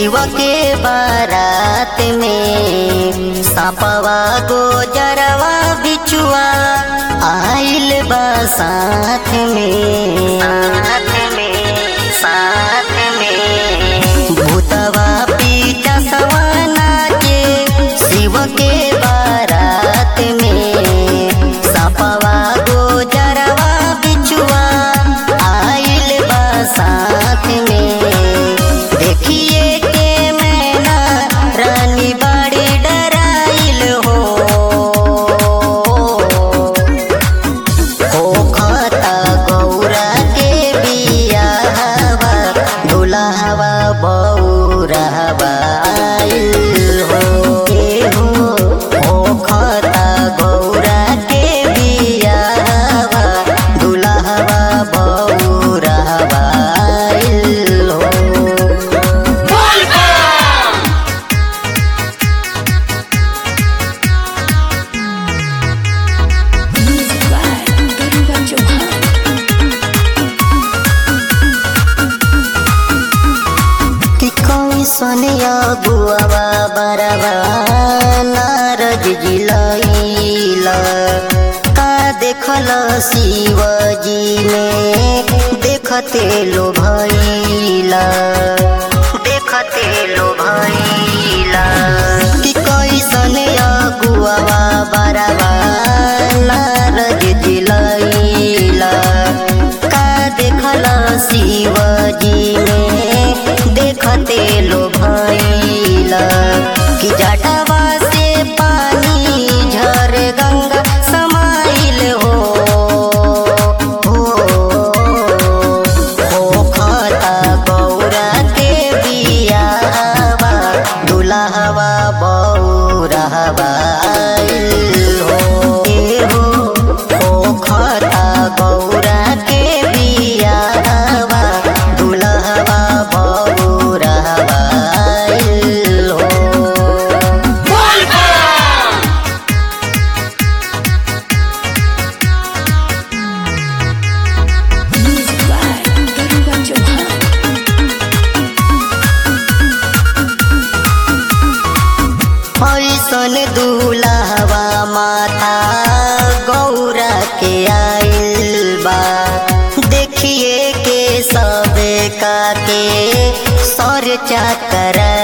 शिव के बारात में सापवा गोजरवा बिचुआ आइल बा साथ में साथ में साथ में भूतवा पीता सवाना के शिव के बारात में सापवा गोजरवा बिचुआ आइल बा साथ में देखिए के मैना रानी बड़ी डराइल हो होखता गौरा के बियाहवा दुल्हवा बौरहवा आइल हो ए हो होखता गौरा के बियाहवा दुल्हवा बौरहवा आइल हो Music by Garuda Chauhan. कि कोई सोनिया बुआवा बरवा नारद जिलैला का देखल शिवजी में देखते लो भैला देखते लो भैला कि कोई सोनिया बुआवा बरवा नारद जिलैला का देखल शिवजी में देखते लो भैला कि जटवा से पानी झर गंगा समाइल हो होखता गौरा के बियाहवा दुल्हवा बौरहवा आइल हो ए हो होखता गौरा के बियाहवा दुल्हवा बौरहवा आइल हो Music by Garuda Chauhan. ऐसन दूल्हवा माता गौरा के आइल बा देखिए के सबे का के सर चकर